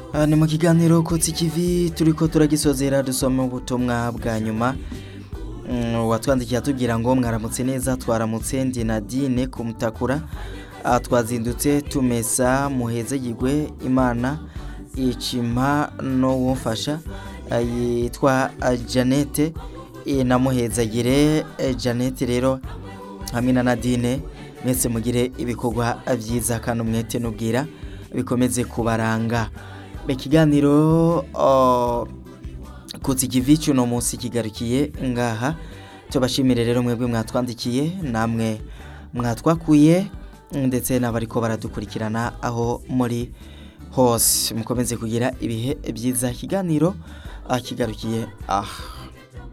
Ah, ni mu kiganiro kutsi kivi turiko turagisozera dusoma ubutumwa bwa nyuma Mm, watwandikiye atubwira ngo mwaramutse neza twaramutse ndi Nadine kumutakura Ah, twazindutse tumesa muhezegirwe imana icima no wumfasha Ah, yitwa ah, Janete Eh, namuhezagire eh, Janete rero hamwe na Nadine mwese mugire ibikorwa byiza kandi umwete n'ubwira bikomeze kubaranga ikiganiro oh, kutsi ikivi cy'uno munsi kigarukiye ngaha tubashimire rero mwebwe mwatwandikiye namwe mwatwakuye ndetse n'abariko baradukurikirana aho muri hose mukomeze kugira ibihe byiza ikiganiro ah, kigarukiye aha